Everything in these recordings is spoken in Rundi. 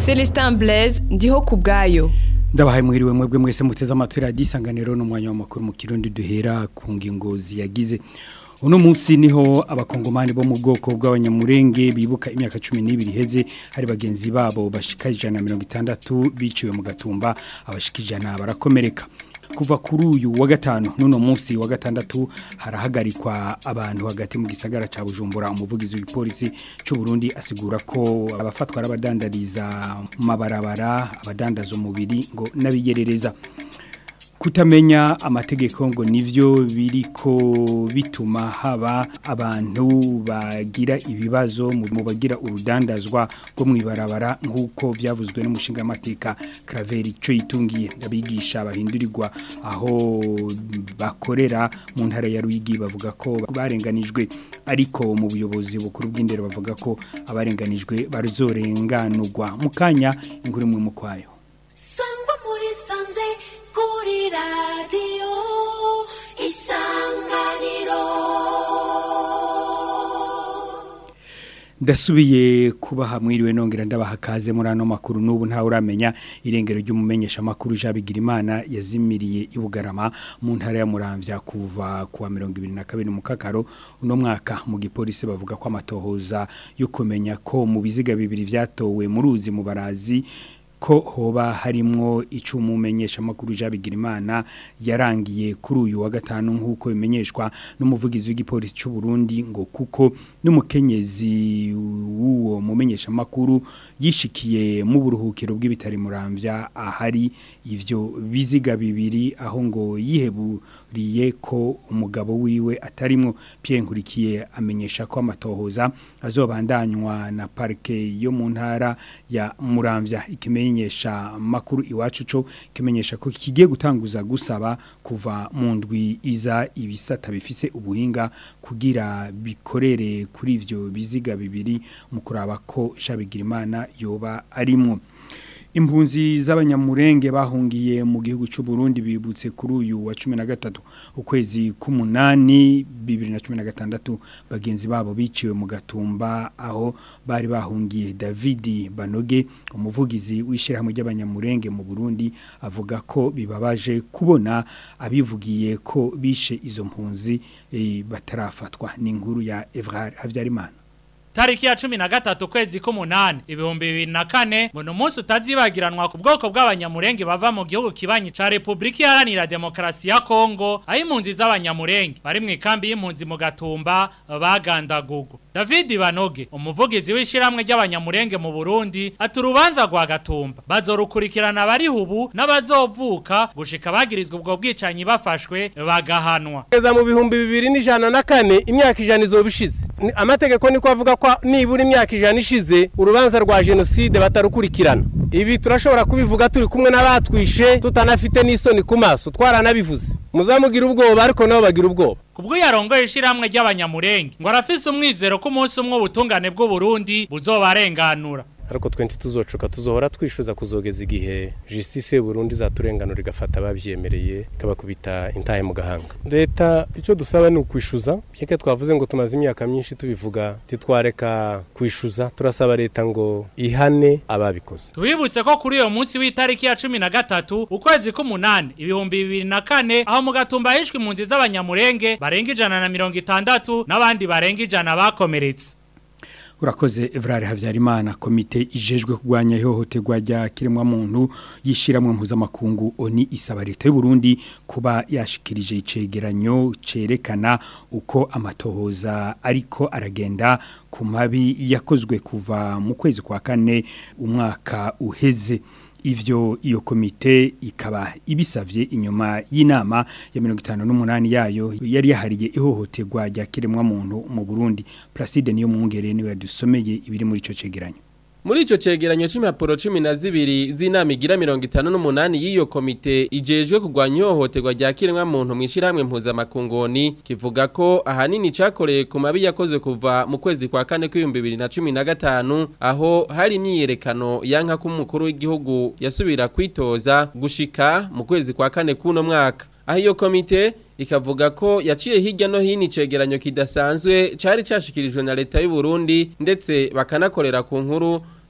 Celestin Blaise ndiho ku bwayo ndabahaye muhiriwe mwebwe mwese muteze amatwi radiyo isanganiro n'umwanya w'amakuru mu kirundi duhera ku ngingo ziyagize uno munsi niho abakongomani bo mu bwoko bw'abanyamurenge bibuka imyaka cumi n'ibiri iheze hari bagenzi babo bashika ijana na mirongo itandatu biciwe mu gatumba abashika ijana barakomereka kuva kuri uyu wa gatanu n'uno munsi wa gatandatu harahagarikwa abantu hagati mu gisagara cya bujumbura umuvugizi w'ipolisi cy'u Burundi asigura ko abafatwa n'abadandariza mu mabarabara abadandaza umubiri ngo n'abigerereza kutamenya amategeko ngo nivyo biriko bituma haba abantu bagira ibibazo mu bagira urudandazwa rwo mwibarabara nkuko vyavuzwe n'umushinga amateka Claver ico yitungiye abigisha bahindurirwa aho bakorera mu ntara ya Ruyigi bavuga ko barenganijwe ariko mu buyobozi bukuru bw'indero bavuga ko abarenganijwe baruzorenganurwa mukanya inkuru mu mukwayo sangwa muri sanze kuri radiyo isanganiro ndasubiye kubaha mwiriwe nongera ndabaha kaze muri ano makuru n'ubu ntawe uramenya irengero ry'umumenyesha makuru Jabigira Imana yazimiriye ibugarama mu ntara ya Muramvya kuva kuwa 2022 mu kakaro uno mwaka mu gipolisi bavuga ko amatohoza yo kumenya ko mu biziga bibiri vyatowe mu ruzi mu barazi ko hoba harimwo icumumenyesha makuru Jabigira Imana yarangiye kuri uyu wa gatanu nkuko bimenyeshwa n'umuvugizi w'igipolisi cy'u Burundi ngo kuko n'umukenyezi w'uwo mumenyesha makuru yishikiye mu buruhukiro bw'ibitari muramvya ahari ivyo biziga bibiri aho ngo yiheburiye ko umugabo wiwe atarimwo Pierre Nkurikiye amenyesha ko amatohoza azobandanywa na parke yo mu ntara ya Muramvya ikimenye kimenyesha makuru iwacu co kimenyesha ko kigiye gutanguza gusaba kuva mu ndwi iza ibisata bifise ubuhinga kugira bikorere kuri ivyo biziga bibiri mu kuraba ko shabigira imana yoba arimwo impunzi z'abanyamurenge bahungiye mu gihugu cy'u Burundi bibutse kuri uyu wa 13 ukwezi k'umunani 2016 bagenzi babo biciwe mu gatumba aho bari bahungiye David Banoge umuvugizi w'ishirahamwe ry'abanyamurenge mu Burundi avuga ko bibabaje kubona abivugiye ko bishe izo mpunzi e, batarafatwa ni inkuru ya Evra Havyarimana Tariki ya cumi na gatatu kwezi k'umunani ibihumbi bibiri na kane ngo ni umunsi utazibagiranwa ku bwoko bw'abanyamurenge bava mu gihugu kibanyi ca Repubulika Iharanira Demokarasi ya Kongo aho impunzi z'abanyamurenge bari mu ikambi y'impunzi mu gatumba bagandagugu David Banoge umuvugizi w'ishiramwe ry'abanyamurenge mu Burundi ati urubanza rwa gatumba bazorukurikirana bari hubu n'abazovuka gushika bagirizwa ubwo bwicanyi bafashwe bagahanwa kugeza mu bihumbi bibiri n'ijana na kane imyaka ijana izoba ishize amategeko niko avuga ko nibura imyaka ijana ishize urubanza rwa jenoside batarukurikirana ibi turashobora kubivuga turi kumwe n'abatwishe tutanafite n'isoni ku maso twaranabivuze muzamugira ubwoba ariko nabo bagira ubwoba kubwo yarongoye ishiramwe ry'abanyamurenge ngo arafise umwizero ko umunsi umwe ubutungane bw'u Burundi buzobarenganura ariko twenti tuzocuka tuzohora twishuza kuzogeza igihe justice y'Uburundi zaturenganura igafata abavyemereye kabakubita intahe mu gahanga leta ico dusaba ni ukwishuza byeke twavuze ngo tumaze imyaka myinshi tubivuga titwareka kwishuza turasaba leta ngo ihane ababikoze tubibutse ko kuri uyo munsi w'itariki ya cumi na gatatu ukwezi k'umunani ibihumbi bibiri na kane aho mu gatumba hishwe impunzi z'abanyamurenge barenga ijana na mirongo itandatu n'abandi barenga ijana bakomeretse urakoze Evrard Havyarimana komite ijejwe kugwanya ihohoterwa rya kiremwa muntu yishiramwe mpuzamakungu oni isaba leta y'u Burundi kuba yashikirije icegeranyo cerekana uko amatohoza ariko aragenda ku mabi yakozwe kuva mu kwezi kwa kane umwaka uheze ivyo iyo komite ikaba ibisavye inyuma y'inama ya 58 yayo yari yahariye ihohoterwa rya kiremwa muntu mu Burundi Placide niyo mwungere niwe yadusomeye ibiri muri ico cegeranyo Muri ico cegeranyo c'impapuro 12 z'inama igira 58 y'iyo komite ijejwe kugwanya ihohoterwa rya kiremwa muntu mwishirahamwe mpuzamakungoni kivuga ko ahanini cakoreye ku mabi yakozwe kuva mu kwezi kwa kane kw'ibihumbi bibiri na cumi na gatanu aho hari imyiyerekano yanka ko umukuru w'igihugu yasubira kwitoza gushika mu kwezi kwa kane k'uno mwaka aho iyo komite ikavuga ko yaciye hirya no hino icegeranyo kidasanzwe cari cashikirijwe na leta y'u Burundi ndetse bakanakorera ku nkuru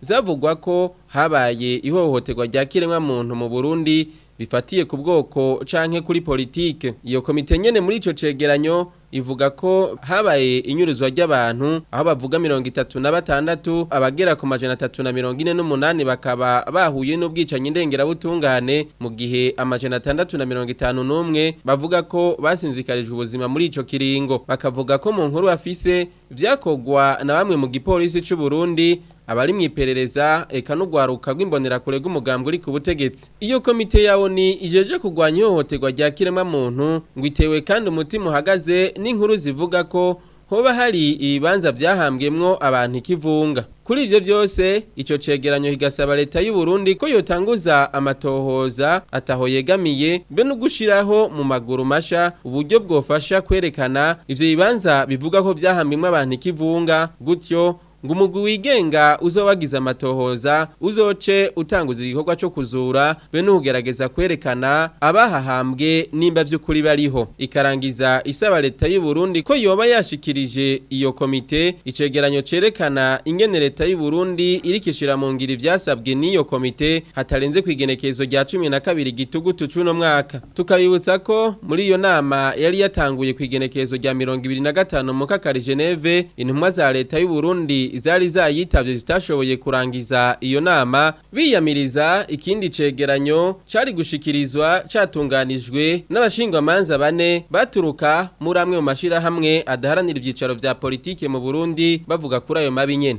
zavugwa ko habaye ihohoterwa rya kiremwa muntu mu Burundi bifatiye ku bwoko canke kuri politike iyo komite nyene muri ico cegeranyo ivuga ko habaye inyuruzwa ry'abantu aho bavuga mirongo itatu na batandatu abagera ku majana atatu na mirongo ine n'umunani bakaba bahuye n'ubwicanyi ndengerabutungane mu gihe amajana atandatu na mirongo itanu n'umwe bavuga ko basinzikarijwe ubuzima muri ico kiringo bakavuga ko mu nkuru bafise vyakogwa na bamwe mu gipolisi c'u Burundi abari mwiperereza eka n'ugwaruka rw'imbonerakure rw'umugambwe uri ku butegetsi iyo komite yawo ni ijeje kurwanya ihohoterwa rya kiremwa muntu ngo itewe kandi umutima uhagaze n'inkuru zivuga ko hoba hari ibibanza vyahambwemwo abantu ikivunga kuri ivyo vyose ico cegeranyo kigasaba leta y'u Burundi ko yotanguza amatohoza ataho yegamiye be no gushiraho mu maguru masha uburyo bwofasha kwerekana ivyo bibanza bivuga ko vyahambwemwo abantu ikivunga gutyo ngo umugwi wigenga uzobagiza amatohoza uzoce utanguza igikorwa cyo kuzura be n'ugerageza kwerekana abahahambwe nimba vy'ukuri bariho ikarangiza isaba leta y'u Burundi ko yoba yashikirije iyo komite icegeranyo cerekana ingene leta y'u Burundi irikishira mu ngiri vyasabwe n'iyo komite hatarenze kwigenekezo rya 12 gitugutu cuno mwaka tukabibutsa ko muri iyo nama yari yatanguye kwigenekezo rya 25 mu kakari Geneve intumwa za leta y'u Burundi zari zayitavye zitashoboye kurangiza iyo nama biyamiriza ikindi cegeranyo cari gushikirizwa catunganijwe n'abashingwamanza bane baturuka muri amwe mu mashirahamwe adaharanira ivyicaro vya politike mu Burundi bavuga kuri ayo mabi nyene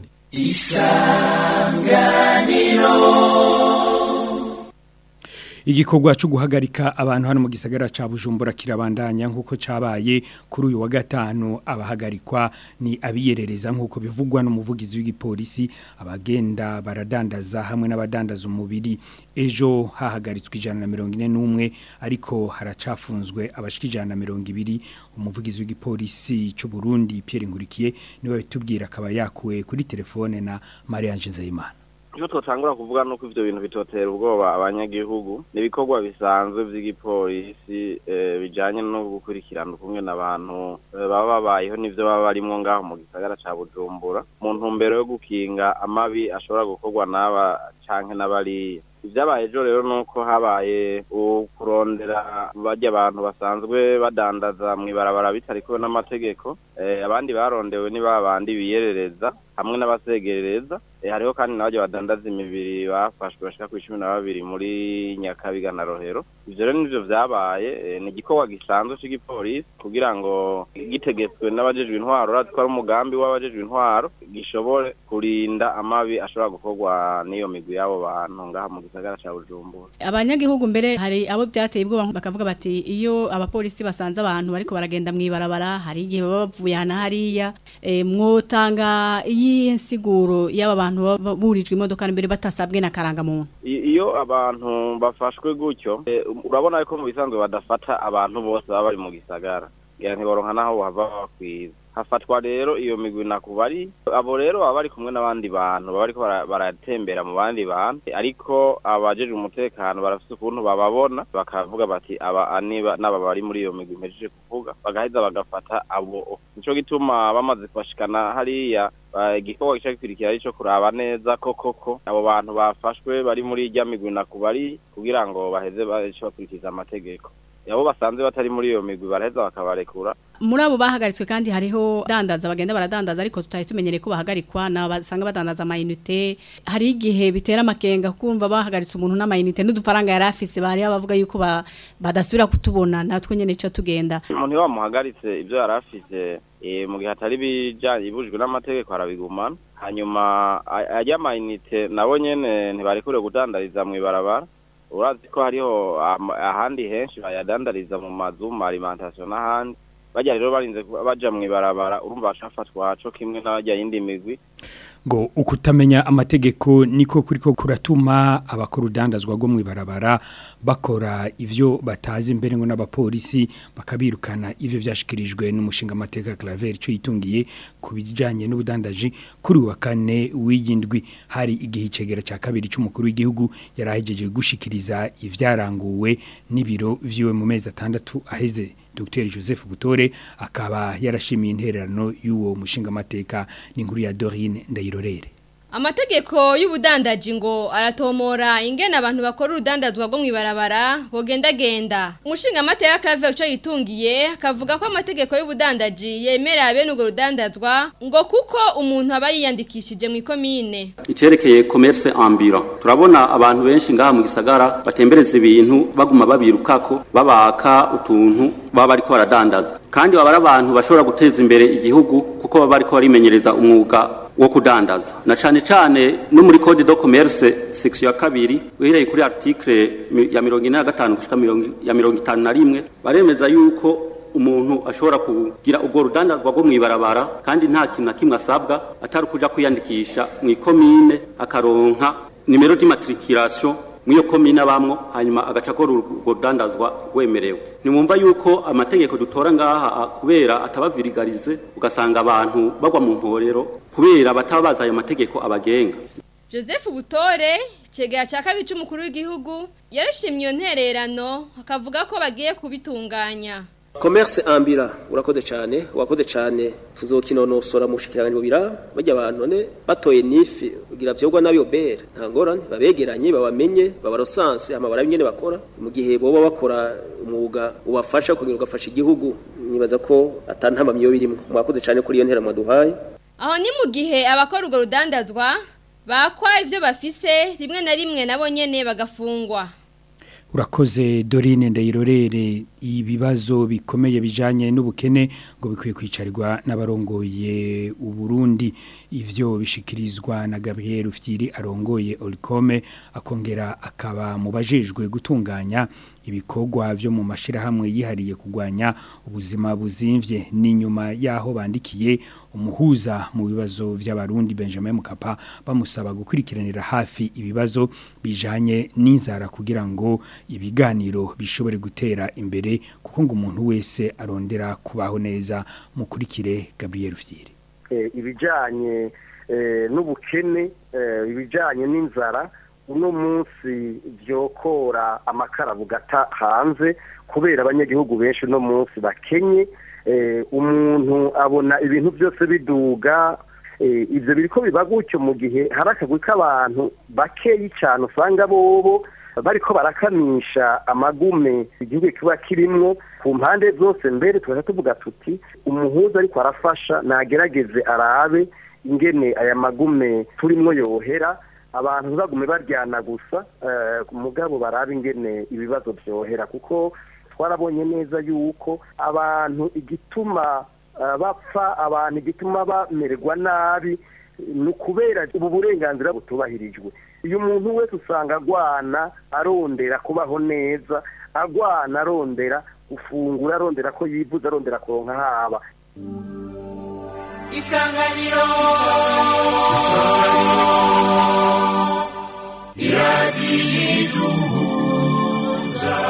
igikorwa cyo guhagarika abantu hano mu gisagara ca Bujumbura kirabandanya nkuko cabaye kuri uyu wa gatanu abahagarikwa ni abiyerereza nkuko bivugwa n'umuvugizi w'igipolisi abagenda baradandaza hamwe n'abadandaza umubiri ejo hahagaritswe ijana na mirongo ine n'umwe ariko haracafunzwe abashika ijana na mirongo ibiri umuvugizi w'igipolisi cy'u Burundi Pierre Ngurikiye niwe bitubwira akaba yakuwe kuri telefone na Maria Nzeyimana icyo twatangura kuvuga ni uko ibyo bintu bitotera ubwoba abanyagihugu ni ibikorwa bisanzwe by'igipolisi bijyanye no gukurikirana ukumwe n'abantu baba babayeho n'ibyo baba barimo ngaho mu gisagara cya bujumbura mu ntumbero yo gukinga amabi ashobora gukorwa n'aba cyangwa n'abariya ibyabaye ejo rero ni uko habaye kurondera bajya abantu basanzwe badandaza mu ibarabara bitari kumwe n'amategeko abandi barondewe ni ba bandi biyerereza hamwe n'abasegerereza hariho kandi n'abajya badandaza imibiri bafashwe bashika ku cumi na babiri muri nyakabiga na rohero ibyo rero nibyo byabaye ni igikorwa gisanzwe cy'igipolisi kugira ngo gitegetswe n'abajejwe intwaro urazi ko ari umugambi w'abajejwe intwaro gishobore kurinda amabi ashobora gukorwa n'iyo migwi y'abo bantu ngaha mu gisagara cya bujumbura abanyagihugu mbere hari abo byateye ubwoba bakavuga bati iyo abapolisi basanze abantu bariko baragenda mu ibarabara hari igihe baba bavuye hana hariya mwotanga iyi nsiguro y'aba bantu burijwe imodoka mbere batasabwe na karangamuntu iyo abantu bafashwe gutyo urabona ko mu bisanzwe badafata abantu bose baba bari mu gisagara ngira ntiboronka naho bava bakwiza hafatwa rero iyo migwi nakubari abo rero baba bari kumwe n'abandi bantu baba bariko baratembera mu bandi bantu ariko abajeje umutekano barafite ukuntu bababona bakavuga bati aba niba n'aba bari muri iyo migwi mpejeje kuvuga bagaheza bagafata abo nico gituma bamaze kubashikana hariya igikorwa gica gikurikira ari cyo kuraba neza ko koko abo bantu bafashwe bari muri irya migwi nakubari kugira ngo baheze bakurikiza amategeko abo basanze batari muri iyo migwi baraheza bakabarekura muri abo bahagaritswe kandi hariho dandaza bagenda baradandaza ariko tutari tumenyereye ko bahagarikwa na basanga badandaza amayinite hari igihe bitera amakenga kumva bahagaritse umuntu n'amayinite n'udufaranga yari afise bari bavuga yuko badasubira kutubona natwe nyene cyo tugenda umuntu wamuhagaritse ibyo yari afise mu gihe atari bijanye ibujijwe n'amategeko arabigumana hanyuma ajya amayinite nabo nyene ntibarekure kudandariza mu ibarabara urazi ko hariho ahandi henshi bayadandariza mu mazu mu alimentation n'ahandi bajya rero barinze baja mu ibarabara urumva bashafatwa co kimwe n'abajya yindi migwi ngo ukutamenya amategeko niko kuriko kuratuma abakora udandazwa rwo mu ibarabara bakora ivyo batazi imbere ngo n'abapolisi bakabirukana ivyo vyashikirijwe n'umushinga amateka Claver cyo yitungiye ku bijanye n'ubudandaji kuri wa kane w'iyindwi hari igihe cegera ca kabiri c'umukuru w'igihugu yarahejeje gushikiriza ivyaranguwe n'ibiro vyiwe mu mezi atandatu aheze Dr Joseph Butore akaba yarashimiye intererano y'uwo mushinga amateka n'inkuru ya Dorine Ndayirorere Amategeko y'ubudandaji ngo aratomora ingene abantu bakora urudandazwa rwo mwibarabara bogendagenda. Umushinga amateka Claver uco yitungiye akavuga ko amategeko y'ubudandaji yemera bene urwo rudandazwa ngo kuko umuntu aba yiyandikishije mu ikomine. Icerekeye commerce ambulant turabona abantu benshi ngaha mu gisagara batembereza ibintu baguma babirukako babaka utuntu baba bariko baradandaza kandi baba ari abantu bashobora guteza imbere igihugu kuko baba bariko barimenyereza umwuga wo kudandaza na cane cane no muri code de commerce section ya kabiri uhereye kuri article ya 45 gushika ya 51 baremeza yuko umuntu ashobora kugira ubwo rudandazwa rwo mwibarabara kandi nta kintu na kimwe asabwa atari kuja kwiyandikisha mu ikomine akaronka nimero d'immatriculation mwiyo komine abamwo hanyuma agaca akora urwo rudandazwa rwemerewe nimwumva yuko amategeko dutora ngaha kubera atabavirigarize ugasanga abantu bagwa mu mporero kubera bataba bazi ayo mategeko abagenga Joseph Butore cegera ca kabiri c'umukuru w'igihugu yarashimye iyo ntererano akavuga ko bagiye kubitunganya commerce ambira urakoze cyane wakoze cyane tuzokinonosora mu shikiranganje bubira bajya abantu none batoye nifi ugira vyogwa nabi obera nta ngorane babegeranye babamenye babarosanse hama barabingene bakora mu gihe boba bakora umwuga ubafasha kugira ugafasha igihugu nibaza ko atantama myo birimo mwakoze cyane kuri iyo ntera mwaduhaye aho ni mu gihe abakora urwo rudandazwa bakwa ivyo bafise rimwe na rimwe nabo nyene bagafungwa urakoze dorine ndayirorere ibibazo bikomeye bijanye n'ubukene ngo bikwiye kwicarirwa n'abarongoye uburundi ivyo bishikirizwa na Gabriel Ufyiri arongoye Olikome akongera akaba mu bajejwe gutunganya ibikorwa byo mu mashirahamwe yihariye kugwanya ubuzima buzimvye n'inyuma yaho bandikiye umuhuza mu bibazo by'abarundi Benjamin Mukapa bamusaba gukurikiranira hafi ibibazo bijanye n'inzara kugira ngo ibiganiro bishobore gutera imbere kuko ngo umuntu wese arondera kubaho neza mukurikire Gabriel Ufyiri ibijyanye n'ubukene ibijyanye n'inzara uno munsi byokora amakara bugata hanze kubera abanyagihugu benshi uno munsi bakenye umuntu abona ibintu byose biduga ibyo biri ko biba gutyo mu gihe hari akagwi k'abantu bakeyi cyane usanga bobo bariko barakamisha amagume igihugu kiba kirimwo ku mpande zose mbere tugaca tuvuga tuti umuhuza ariko arafasha nagerageze arabe ingene aya magume turimwo yohera abantu ntibagume baryana gusa mugabo barabe ingene ibibazo byohera kuko twarabonye neza yuko abantu igituma bapfa abantu igituma bamererwa nabi ni ukubera ubu burenganzira butubahirijwe uyu muntu wese usanga agwana arondera kubaho neza agwana arondera gufungura arondera ko yivuza arondera kuronka haba isanganiro iradiyo iduhuza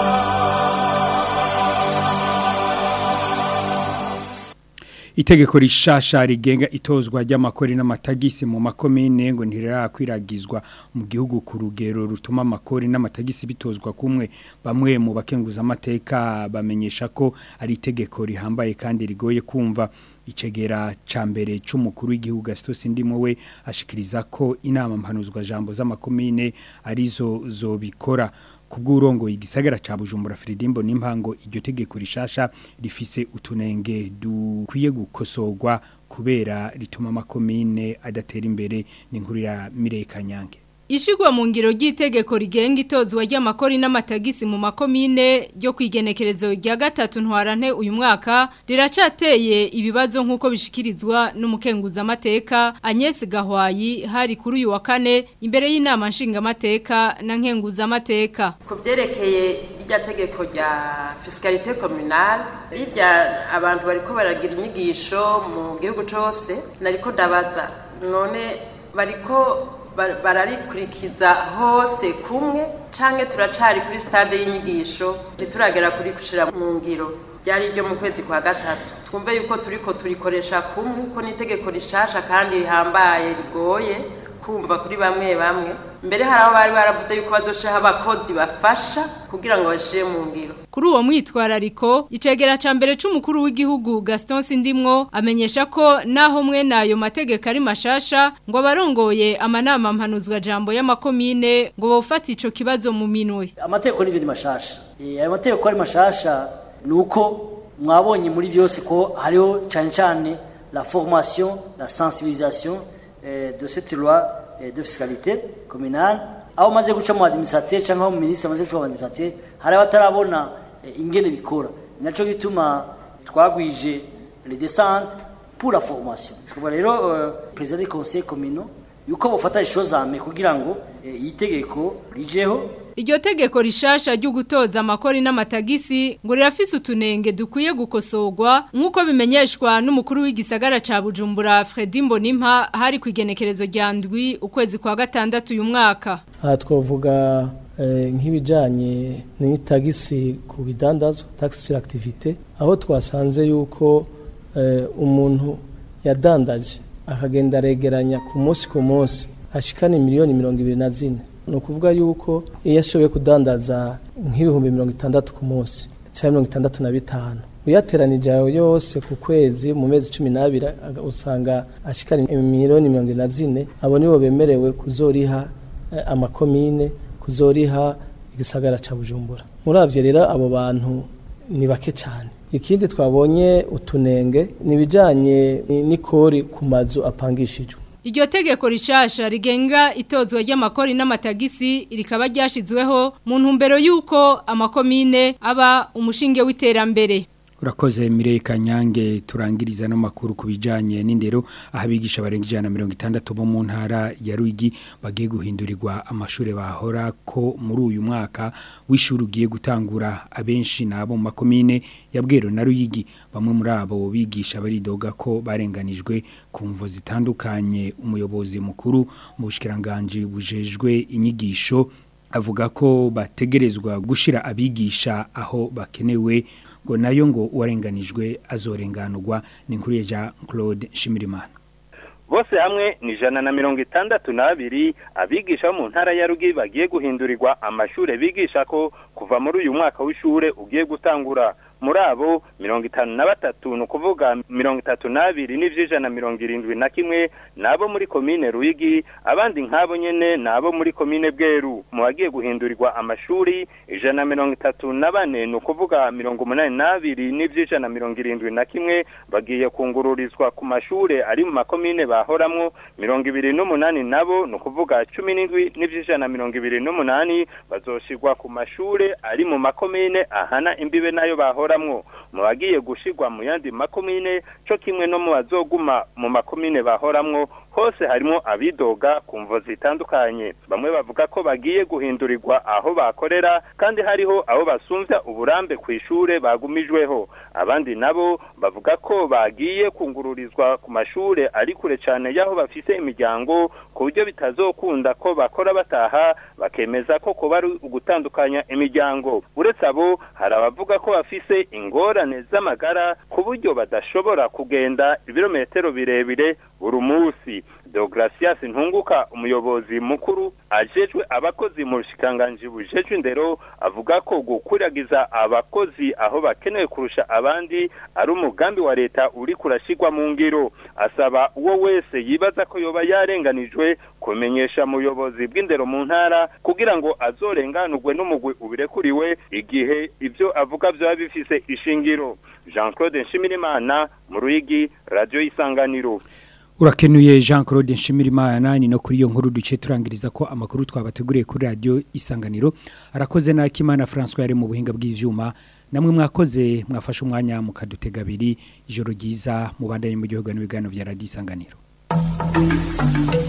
Itegeko rishasha rigenga itozwa ry'amakori n'amatagisi mu makomine ngo ntirirakwiragizwa mu gihugu ku rugero rutuma amakori n'amatagisi bitozwa kumwe bamwe mu bakenguza amateka bamenyesha ko ari itegeko rihambaye kandi rigoye kumva icegera ca mbere c'umukuru w'igihugu Gaston Ndimo we ashikiriza ko inama mpanuzwa jambo z'amakomine arizo zobikora kubw'urongo igisagara ca Bujumbura Fridimbo n'impango iryo tegeko rishasha rifise utunenge dukwiye gukosorwa kubera rituma amakomine adatera imbere n'inkuru ya Mireye Kanyange Ishigwa mu ngiro ry'itegeko rigenga itozwa ry'amakori n'amatagisi mu makomine ryo kwigenekerezo rya gatatu ntwarante uyu mwaka riracateye ibibazo nk'uko bishikirizwa n'umukenguza amateka Agnes Gahwayi hari kuri uyu wa kane imbere y'inama nshinga amateka na nkenguza amateka ku byerekeye rya tegeko rya fiscalité communale rirya abantu bariko baragira inyigisho mu gihugu cose nariko ndabaza none bariko bararikurikiza hose kumwe canke turacari kuri stade y'inyigisho ntituragera kuri gushira mu ngiro byari ryo mu kwezi kwa gatatu twumve yuko turiko turikoresha kumwe ko n'itegeko rishasha kandi rihambaye rigoye kumva kuri bamwe bamwe mbere hari aho bari baravuze yuko bazoshaho abakozi bafasha kugira ngo bashire mu ngiro Kuri uwo mwitwarariko icegera ca mbere c'umukuru w'igihugu Gaston Sindimwo amenyesha ko naho mwe nayo mategeko ari mashasha ngo abarongoye amanama mpanuzwa jambo y'amakomine ngo bofata ico kibazo mu minwe amategeko n'ibyo ni mashasha Eh, ayo mategeko ari mashasha ni uko mwabonye muri byose ko hariho cyane cyane la formation la sensibilisation eh, de cette loi eh, de fiscalité communale aho maze guca mu administrateur cyangwa mu ministre maze guca mu administrateur hari abatarabona eh, ingene bikora naco gituma twagwije les descentes pour la formation tukaba rero euh, président du conseil communal yuko bofata ishozame kugira ngo eh, itegeko rijeho Iryo tegeko rishasha ryo gutoza amakori n'amatagisi ngo rirafise utunenge dukwiye gukosorwa nk'uko bimenyeshwa n'umukuru w'igisagara ca Bujumbura Fredy Mbonimpa hari ku igenekerezo rya ndwi ukwezi kwa gatandatu uyu mwaka. aha twavuga eh, nk'ibijyanye n'itagisi ku bidandazwa tax sur activité aho twasanze yuko eh, umuntu yadandaje akagenda aregeranya ku munsi ku munsi ashikana miliyoni mirongo ibiri na zine ni ukuvuga yuko iyo ashoboye kudandaza nk'ibihumbi mirongo itandatu ku munsi cyangwa mirongo itandatu na bitanu uyateranije ayo yose ku kwezi mu mezi cumi n'abiri aga- usanga ashikana miliyoni mirongo ine na zine abo nibo bemerewe kuzoriha eh, amakomine kuzoriha igisagara ca bujumbura muravyo rero abo bantu ni bake cyane ikindi twabonye utunenge ni ibijyanye n'ikori ku mazu apangishijwe Iryo tegeko rishasha rigenga itozwa ry'amakori n'amatagisi rikaba ryashizweho mu ntumbero y'uko amakomine aba umushinge w'iterambere. Urakoze Mireye Kanyange turangiriza no makuru kubijanye n'indero ahabigisha barenga ijana na mirongo itandatu bo mu ntara ya Ruyigi bagiye guhindurirwa amashure bahora ko muri uyu mwaka w'ishuri ugiye gutangura abenshi nabo mu makomine ya Bwero na Ruyigi bamwe muri abo bigisha baridoga ko barenganijwe ku mvo zitandukanye umuyobozi mukuru mu bushikiranganje bujejwe inyigisho avuga ko bategerezwa gushira abigisha aho bakenewe ngo nayo ngo uwarenganijwe azorenganurwa ni nkuru ya Jean Claude Shimirimana bose hamwe ni ijana na mirongo itandatu n'abiri abigisha bo mu ntara ya rugi bagiye guhindurirwa amashure bigisha ko kuva muri uyu mwaka w'ishure ugiye gutangura muri abo mirongo itanu na batatu ni ukuvuga mirongo itatu n'abiri n'ivy'ijana mirongo irindwi na kimwe ni abo muri komine ruyigi abandi nk'abo nyene ni abo muri komine bweru mu bagiye guhindurirwa amashuri ijana na mirongo itatu na bane ni ukuvuga mirongo umunani n'abiri n'ivy'ijana mirongo irindwi na kimwe bagiye kungururizwa ku mashure ari mu makomine bahoramwo mirongo ibiri n'umunani nabo ni ukuvuga cumi n'indwi n'ivy'ijana mirongo ibiri n'umunani bazoshirwa ku mashure ari mu makomine ahana imbibe nayo bahoramwo mu bagiye gushirwa mu yandi makomine co kimwe no mu bazoguma mu makomine bahoramwo hose harimo abidoga ku mvo zitandukanye bamwe bavuga ko bagiye guhindurirwa aho bakorera kandi hariho abo basumvya uburambe ku ishure bagumijweho abandi nabo bavuga ko bagiye kungururizwa ku mashure ari kure cyane y'aho bafise imiryango ku buryo bitazokunda ko bakora bataha bakemeza ko kuba ari ugutandukanya imiryango uretse abo hari abavuga ko bafise ingorane z'amagara ku buryo badashobora kugenda ibirometero birebire buri munsi Deogracias Ntunguka umuyobozi mukuru ajejwe abakozi mu rushikanganji bujejwe indero avuga ko gukuragiza abakozi aho bakenewe kurusha abandi ari umugambi wa leta uri kurashigwa mu ngiro asaba uwo wese yibaza ko yoba yarenganijwe kumenyesha muyobozi bw'indero mu ntara kugira ngo azorenganurwe n'umugwi ubirekuriwe igihe ibyo avuga byaba bifise ishingiro Jean Claude Nshimirimana mu Ruyigi Radio Isanganiro Urakenuye Jean Claude Nshimirimana ni no kuri iyo nkuru duce turangiriza ko amakuru twabateguriye kuri radio Isanganiro arakoze na Kimana François yari mu buhinga bw'ivyuma namwe mwakoze mwafashe umwanya mukadutega abiri ijoro ryiza mubandanye mu gihugu n'ibiganiro vya radio Isanganiro